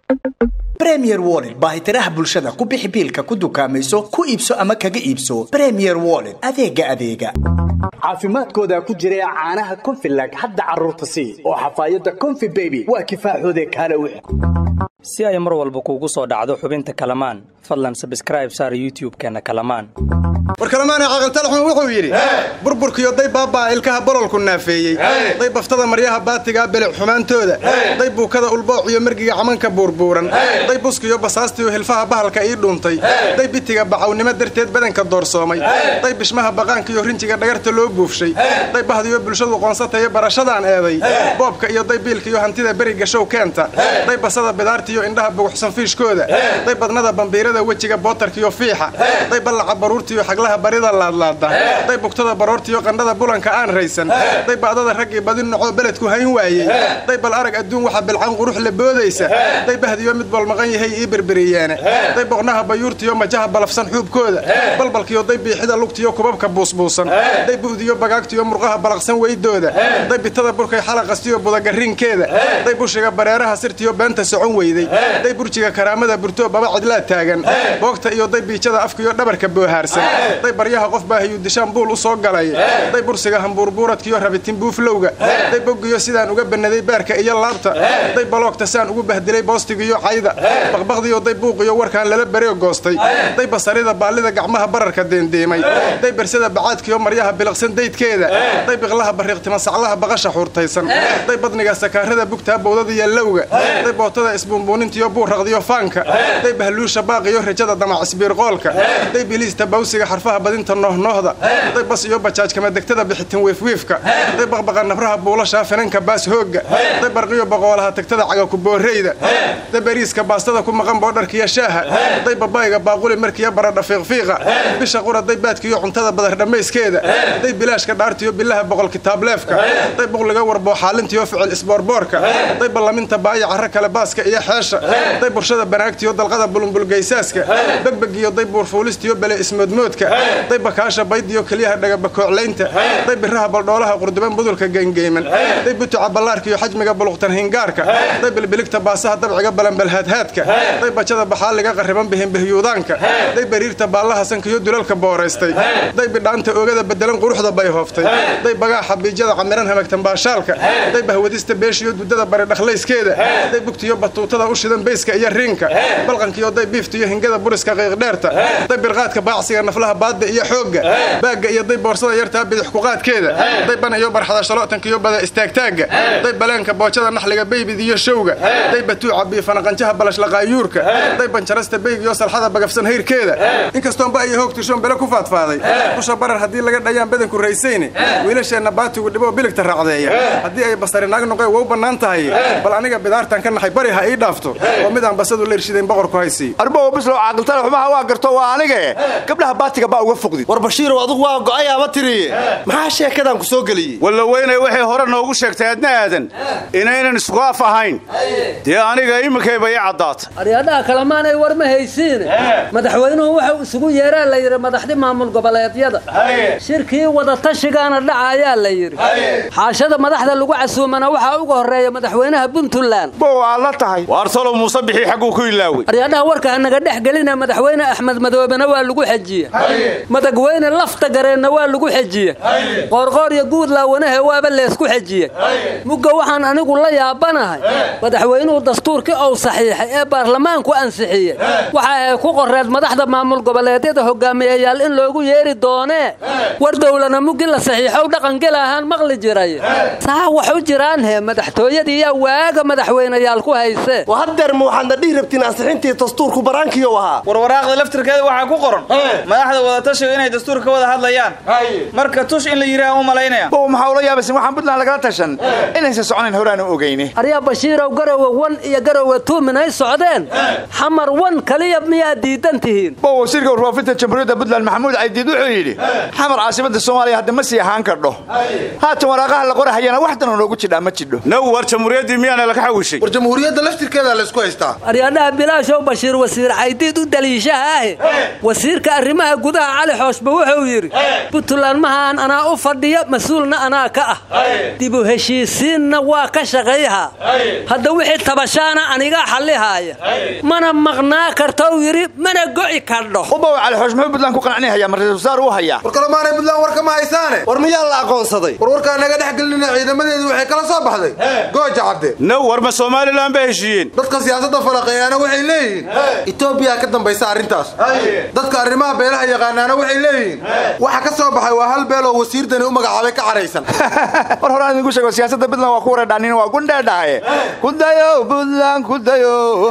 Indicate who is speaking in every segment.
Speaker 1: bremier wollet baahitiraha bulshada ku bixi biilka ku dukaamayso ku iibso ama kaga iibso bremier wollet adeega adeega caafimaadkooda ku jira caanaha confilag hadda carruurta sii oo xafaayadda confi beby waa kifaaxoode kaale wix
Speaker 2: si ay mar walba kuugu soo dhacdo xubinta kalamaan fadlan sabskraib saar youtub-keenna kalamaan
Speaker 3: war kalamaana caqaltalaxun wuxuu yidhi burburkiyo day baabaa ilkaha bololku naafeeyey day baftada maryaha baatigaa bilic xumaantooda day buukada ulbooc iyo margiga camanka buurbuuran day buskiyo basaastiyo hilfaha bahalka ii dhuuntay day bitiga bacawnimo darteed badanka doorsoomay day bishmaha baqaanka iyo rinjiga dhagarta loo buufshay day bahdiyo bulshadu qoonsatayo barashadaan eeday boobka iyo day biilka iyo hantida beriga show keenta day basada bidaartiyo indhaha buguxsan fiishkooda day badnada bambiirada wejiga bootarkiyo fiixa day ballaca baruurtiyo xaglaha barida laadlaada day bugtada baroortiyo qandhada bulanka aan raysan day ba'dada raggii badi nocoo beledku hayn waayey day bal arag adduun waxa bilcan qurux la boodaysa day bahdiyo mid bolmaqan yahay ii berberiyeene day boqnaha bayuurtiyo majaha balafsan xuubkooda balbalkiyo day biixida lugtiyo kubabka buusbuusan day bu'diyo bagaagtiyo murqaha balaqsan weydooda day bitada burkay xalaqastiyo budagarinkeeda day bushiga bareeraha sirtiyo beenta socon weyday day burjiga karaamada burtoo baba cidlaa taagan boogta iyo day biijada afkiyo dhabarka boohaarsan day baryaha qof baahiyuu dishaan buul u soo galay day bursiga hambuurbuuradkiyo rabitin buuflowga day boggiyo sidaan uga bannaday baarka iyo laabta day baloogta saan ugu bahdilay boostigiyo cayda baqbaqdiyo day buuqiyo warkaan lala bareo goostay day basarida baallida gacmaha bararka deendeemay day bersada bacaadkiyo maryaha biliqsan daydkeeda day biqlaha bariiqtima saclaha baqasha xuurtaysan day badniga sakaarada bugtaa bowdada iyo lowga day bootada isbuunbuunintiyo buurraqdiyo faanka day bahluusha baaqiyo rajada damac isbiirqoolka day biliista bawsiga xarfaha badinta noohnoohda day bas iyo bajaaj kama degtada bixitin wiifwiifka day baqbaqa nabraha buulashaa finanka baas hoogga day barqiyo boqoolaha tagtada cagaku boorreyda day bariiska baastada ku maqan boodharkiyo shaaha day babaayga baaquli markiyo baradha fiiqfiiqa bisha qura day baadkiyo cuntada badar dhammayskeeda day bilaashka dhaartiyo bilaha boqol kitaableefka day buqliga warboo xaalintiyo ficil isboorboorka day ballaminta baaya carro kale baaska iyo xeesha day burshada banaagtiyo dalqada bulunbulgaysaaska begbegiyo day buurfuulistiyo bele ismoodmoodka day bakaasha baydiyo keliyaha dhagabakooclaynta day biraha baldhoolaha qurduban budulka geengeyman day butuca ballaarkiyo xajmiga buluqtan hingaarka day bilbiligta baasaha dabciga balanbalhaadhaadka day bajada baxaaliga qarriban bihinbihyuudaanka day bariirta baallaha sankiyo dulalka booraystay day bidhaanta oogada bedelan quruxda bay hooftay day bagaaxa biijada camiran hamagtan baashaalka day bahwadista beeshiyo dudada bari dhakhlayskeeda day bugtiyo batuutada u shidan beyska iyo riinka balqankiyo day biiftiyo hingada buriska qiiqdheerta day birqaadka baacsiga naflaha baadda iyo xoogga baagga iyo day boorsada yartaa bidix kuqaadkeeda day banayo barxada shalootankiyo bada istaagtaagga day baleenka boojada naxliga beybid iyo showga day batuuca biifanaqanjaha balashaqaayuurka day banjarasta beyg iyo salxada bagafsan hayrkeeda inkastoonba iyo hoog tushoon bele ku faadfaaday dusha barar haddii laga dhayaan badanku raysayne wiilasheenna baatigu dhiboo biligta raacdeeya haddii ay basari naag noqee waa u bannaan tahay bal aniga bidaartan ka naxay bari ha ii dhaafto oo midaan basadu leershidayn boqorku haysiiyo
Speaker 4: arbow bislow caaqiltana xumaha waa garto waa anige gabdhaha baatiga baa uga fogdid
Speaker 5: war bashiirow adugu waa go'ayaaba tiriye maxaa sheekadan ku soo geliyey
Speaker 4: walla weynay waxay hore noogu sheegtay adna aadan inaynan isku af ahayn dee aniga iminkayba ii caddaata
Speaker 6: aryadhaha kalemaanay war ma haysiine madaxweynuhu wuxuu isugu yeeraa la yidhi madaxdi maamul goboleedyada shirkii wadatashigaana dhaca ayaa la yidhi xaashada madaxda lagu casuumana waxaa uga horreeya madaxweynaha puntland
Speaker 4: bow aa la tahay waar talow muuse bixii xagguu ku ilaawey
Speaker 6: aryadhaha warka hanaga dhex gelina madaxweyne axmed madoobena waa lagu xejiye madaxweyne lafta gareenna waa lagu xejiye qoorqoor iyo guudlaawanahe waaba leesku xejiye mugga waxaan anigu la yaabanahay madaxweynuhu dastuurkii ou saxiixay ee baarlamaanku ansixiye waxa ay ku qoreed madaxda maamul goboleedyada hogaamiyayaal in loogu yeeri doonee war dowlana muggi la saxiixow dhaqangela ahaan maqli jiray saa wax u jiraan he madaxtooyadii yaa waaga madaxweynayaal ku hayse
Speaker 5: hadeer ma waxaadna dhihi rabtiin ansixintii dastuurku baraankiyo ahaa
Speaker 7: war waraaqda laftirkeeda waxaa ku qoran madaxda wadatashiga inay dastuur ka wada hadlayaan marka tush in la yidhaha u malaynaya
Speaker 4: bow maxaa ula yaabaysan waxaan puntland lagala tashan inaysan soconayn horaanu ogeyne
Speaker 6: aryaa bashiirow garowe wan iyo garowe tuumin ay socdeen xamar wan kaliya miyaad diidan tihiin
Speaker 4: bow wasiirka warfaafinta jamhuuriyadda puntland maxamuud caydiid wuxuu yidhi xamar caasimada soomaaliya hadda ma sii ahaan kardho haatan waraaqaha la qorahayana wax danoo noogu jidhaa ma jidho
Speaker 8: now war jamhuuriyaddii miyaana laga xawishay
Speaker 5: war jamhuuriyadda laftirkeeda
Speaker 8: amnigeeda laysku haystaa
Speaker 6: aryaadhaha bilaashow bashiir wasiir caydiid u daliishaha ahe wasiirka arrimaha gudaha cali xooshba wuxuu yidhi puntland mahaan anaa u fadhiya mas-uulna anaa ka ah dibu heshiisiinna waa ka shaqayha hadda wixii tabashaana anigaa xallihaaya mana maqnaa kartou yidhi mana go'i kardho
Speaker 9: ubaw cali xoosh muxuu buntland ku qancinihaya ma ra-isul wasaar u hayaa
Speaker 8: war kalemaanay buntland warka ma haysaane
Speaker 5: war miyaa la aqoonsaday
Speaker 8: war warkaa naga dhex gelinina ciidamadeedu waxay kala soo baxday gooja cabde
Speaker 4: now war ma somalilan ba heshiiyeen
Speaker 8: dadka siyaasadda falaqeeyaana waxay leeyihiin etoobiya ka dambaysa arrintaas dadka arrimaha beelaha yaqaanaana waxay leeyihiin waxa ka soo baxay waa hal beel oo wasiirdani u magacaabay ka caraysan
Speaker 9: war horaan idinku sheego siyaasadda puntland waa ku wareedhanin waa gundheedhahaye kudayo puntland kudayo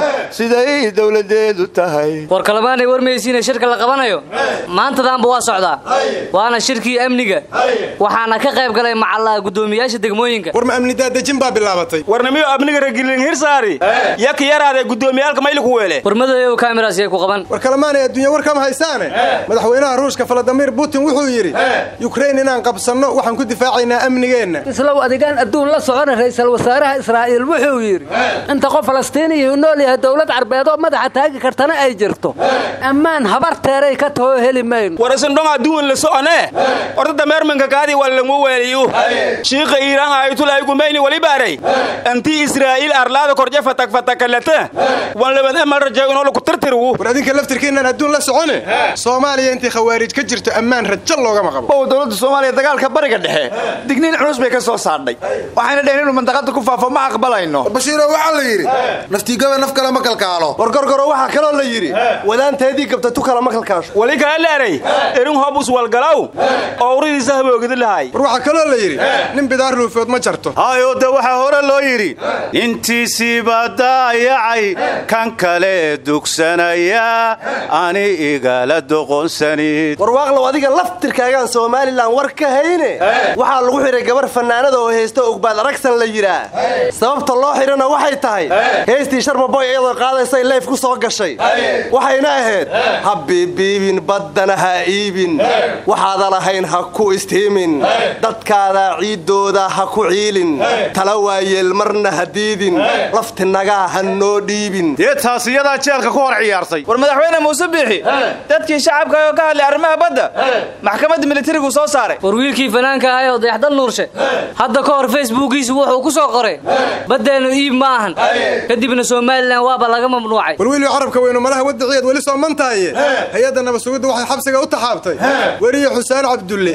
Speaker 9: siday dowladeedu tahay
Speaker 10: war kalamaanay warmaysiina shirka la qabanayo maantadaanba waa socdaa waana shirkii amniga waxaana ka qayb galay macallaa guddoomiyaasha degmooyinka
Speaker 3: war ma amni daadejin baa bilaabatay
Speaker 7: warnimiyo amniga ragilin hirsaari yaka yaraade guddoomiyaalka mayli ku weele
Speaker 10: war madoyow kaamiraas yay ku qaban
Speaker 3: war kalemaanay adduunya war kama haysaane madaxweynaha ruushka valadimir putin wuxuu yidhi yukrain inaan qabsanno waxaan ku difaacaynaa amnigeenna
Speaker 6: islow adigaan adduun la socona ra'iisul wasaaraha israa'iil wuxuu yidhi inta qof falastiiniyuu nool yahay dowlad carbeedoo madaxa taagi kartana ay jirto ammaan habarteeray ka taho heli mayno
Speaker 7: war isindhong adduun la socone ordada meermanka kaadi walangu weeliyu shiiqa iiraan ayatulaahi gumayni walibaaray anti israa'iil arlaada korje fatak fatakalata wan labad emal rajeegunoo laku tirtirwu
Speaker 3: war adinka laftirkiinaan adduun la socone soomaaliya intii khawaarij ka jirto ammaan rajo loogama qabo
Speaker 9: ow dowladda soomaaliya dagaalka bariga dhexe digniin culus bay ka soo saadhay waxayna dheheen inuu mandaqada ku faafo ma aqbalayno
Speaker 8: bashiiro waxaa la yidhi naftiigaba naf kale ma kalkaalo
Speaker 5: war gorgoro waxaa kaloo la yidhi wadaanteedii gabta tu kala ma kalkaasho
Speaker 7: wali kaa leeray erin hobus walgalaw oo uridiisa haboogidi lahay
Speaker 3: war waxaa kaloo la yidhi nin bidaar ruufood ma jarto
Speaker 4: hayo de waxaa hore loo yidhi intiisiiba daayacay kan kale dugsanaya ani igala doqonsanid
Speaker 5: warwaaqlow adiga laftirkaagaan somalilan war ka hayne waxaa lagu xidhay gabar fannaanada oo haysta ogbaad aragsan la yidhaa sababta loo xidhana waxay tahay heystii sharmaboy iyadoo qaadaysay leyf ku soo gashay waxayna ahayd ha biibiibin baddana ha iibin waxaadan ahayn ha ku istiimin dadkaada ciiddooda ha ku ciilin tala waayeel marna ha diidin laftinagaa ha noo dhiibin
Speaker 4: dee taas iyadaa jeelka ku hor ciyaartay
Speaker 7: war madaxweyne muuse biixi dadkii shacabka oo ka hadlay arrimaha badda maxkamadda militarigu soo saaray
Speaker 10: war wiilkii fanaanka ahay oo dayaxdal nuurshe hadda ka hor facebookiisu wuxuu ku soo qoray baddeennu iib ma ahan kadibna somalilan waaba laga mamnuucay
Speaker 3: war wiilii carabka weynu malaha wadiciyeed weli soo mantaaye hay-adda nabasugidda waxay xabsiga u taxaabtay weriye xuseen cabdulle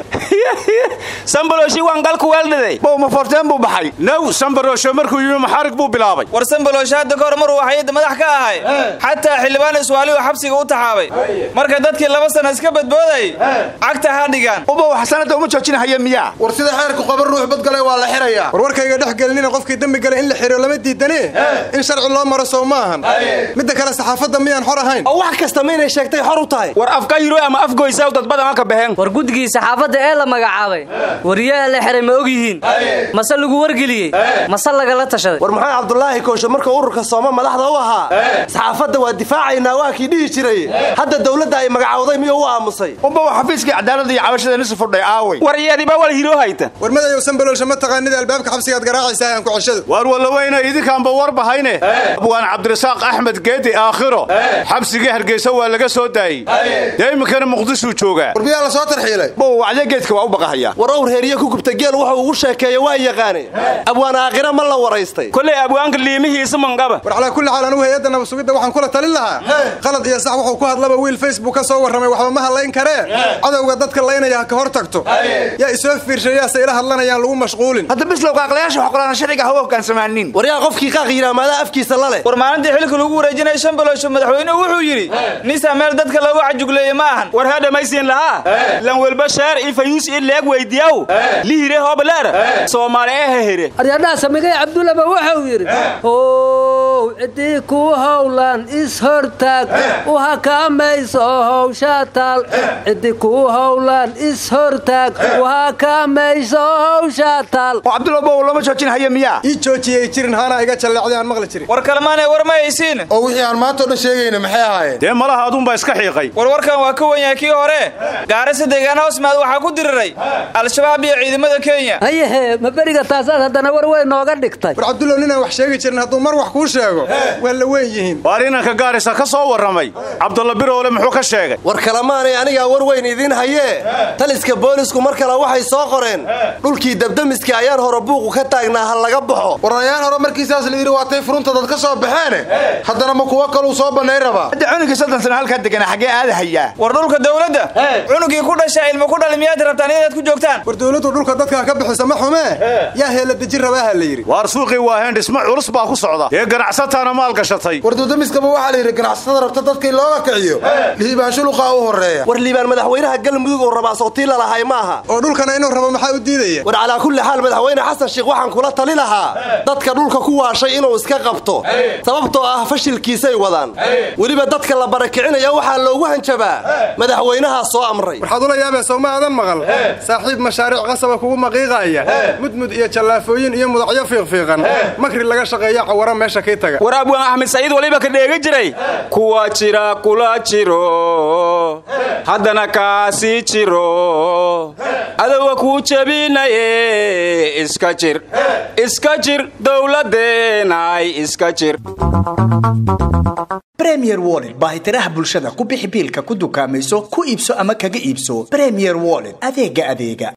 Speaker 7: sambalooshi waan galku weeldhiday
Speaker 9: bow ma forteen buu baxay
Speaker 4: now sambaroosho markuu yimi maxaarig buu bilaabay
Speaker 7: war sambalooshi hadda ka hor maruu waxayadda madax ka ahay xataa xildhibaan iswaali oo xabsiga u taxaabay marka dadkii laba sana iska badboodayay cagta ha dhigaan
Speaker 9: ubaw xasanada uma joojinahaya miyaa
Speaker 8: war sida xeerku qaban ruux badgalay waa la xirayaa
Speaker 3: war warkayga dhex gelinina qofkii dembi galay in la xiro lama diidane in sharci loo maro sow ma ahan midda kale saxaafadda miyaan xor ahayn
Speaker 5: oo wax kasta maynay sheegtay xor u tahay
Speaker 7: war afka yiro ama afgoysa dad badan ka baxeen
Speaker 10: war guddigii saxaafadda ee la magacaabay wariyaha la xiray ma og yihiin mase lagu wargeliyey mase lagala tashaday
Speaker 5: war maxamed cabdulaahi kooshe markuu ururka sooma madaxda u ahaa saxaafadda waa difaacaynaa waa kii dhihi jiray hadda dowladda ay magacawday miyuu u aamusay
Speaker 9: ubaw xafiiskii cadaaladda iyo cabashada nisu fudhay aaway
Speaker 7: war iyadiba wal hiro hayta
Speaker 3: war madayow sambaloolsha ma taqaanida albaabka xabsigaad garaacaysaa aan ku ceshado
Speaker 4: waar wallaweyna idinkaanba war bahayne abwaan cabdirasaaq axmed geedi aakhiro xabsigii hargeysa waa laga soo daayey dee iminkana muqdishuu joogaa
Speaker 8: war miyaa la soo tarxiilay
Speaker 9: bow wacdee geedka waa u baqahaya
Speaker 5: war owr heeriye ku gubta geel wuxuu ugu sheekeeya waa yaqaane abwaan aakhira ma la waraystay
Speaker 7: kolay abwaanka liimihiisa mangaba
Speaker 3: war calaa kulli xaal anugu hay-adda nabasugidda waxaan kula talin lahaa qalad iyo sax wuxuu ku hadlaba wiil facebook ka soo warramay waxba ma hadlayn karee cadowga dadka laynaya ha ka hor tagto yaa isoo fiirshay yaase ila hadlanayaan lagu mashquulin
Speaker 9: hadda bislow qaaqlayaasha wax qoraan sharciga hawa hoggaansamaanin
Speaker 5: war yaa qofkii qaaq yidhaa maadaa afkiisa la leh
Speaker 7: war maalintii xilka lagu wareejinaya shan baloosho madaxweynuhu wuxuu yidhi nisa meel dadka loogu cajugleeye ma ahan war ha dhammaysiin lahaa lan welba sheer i fayuus i leeg weydiyaw lihire hobleer soomaali ee hehere
Speaker 6: aryadhaha samigay cabdullaba wuxuu yidhi how ciddii ku howlan is-hortaag u hakamayso howsha taal ciddii ku howlan is-hortaag u hakamayso howsha taal
Speaker 9: oo cabdulla bow lama joojinahaya miyaa
Speaker 3: ii joojiyay jirin haanaa iga jalleecday aan maqli jirin
Speaker 7: war kalmaanay war ma haysiin
Speaker 8: oo wixii aan maanta o dhan sheegayna maxay ahaayeen
Speaker 4: dee malaha aduunbaa iska xiiqay
Speaker 7: war warkan waa ka wan yahay kii hore gaarisa deegaana hosmaad waxaa ku diriray al-shabaab iyo ciidamada kenya
Speaker 6: hayehe ma beriga taasaad haddana war weyn nooga dhigtay
Speaker 3: war cabdullow ninaan wax sheegi jirin hadduu mar wax kuu sheego waa la weyn yihiin
Speaker 4: waar inanka gaarisa ka soo warramay cabdulla biroole muxuu ka sheegay
Speaker 5: war kalemaanay anigaa war weyn idiin hayee taliska boolisku mar kale waxay soo qoreen dhulkii dabdamiska ayaan hore buuqu ka taagnaa ha laga baxo
Speaker 8: warayaan hore markiisaas la yidhi waatay furunta dad ka soo baxeene haddana ma kuwo kaluu soo bannay rabaa
Speaker 9: hadda cunugii soddon sano halkaa degana xaggee aada hayaa
Speaker 7: war dhulka dawladda cunugii ku dhasha ilmo ku dhali miyaad rabtaan inaad ku joogtaan
Speaker 3: war dawladdu dhulka dadkaa ka bixisa ma xumee yaa heela deji rabaaha la yidhi
Speaker 4: waar suuqii waaheen dhismo culus baa ku socda ee ganacsataana maal gashatay
Speaker 8: war dudamiskaba waxaa la yidhi ganacsatada rabta dadkii looga kiciyo lihibaanshuluqaa u horreeya
Speaker 5: war liibaan madaxweynaha galmudug oo rabaa sootii lalahay maaha
Speaker 3: oo dhulkana inuu rabo maxaa u diidaya
Speaker 5: war calaa kulli xaal madaxweyne xasan sheikh waxaan kula tali lahaa dadka dhulka ku waashay inuu iska qabto sababtoo ah fashilkiisay wadaan weliba dadka la barakicinaya waxaa loogu hanjabaa madaxweynahaa soo amray
Speaker 3: waxaad ula yaabee sow ma aadan maqal saaxiib mashaariic qasaba kugu maqiiqaaya mudmud iyo jallaafooyin iyo mudacyo fiiqfiiqan makri laga shaqeeyo cawara meesha kii taga
Speaker 7: war abwaan axmed saciid waliba ka dheega jiray kuwa jira kula jiro haddana kaasii jiro adowa kuu jebinaye iska jir iska jir dowladeenay iska jir
Speaker 1: bremier wollet baahitiraha bulshada ku bixi biilka ku dukaamayso ku iibso ama kaga iibso bremier wollet adeega adeega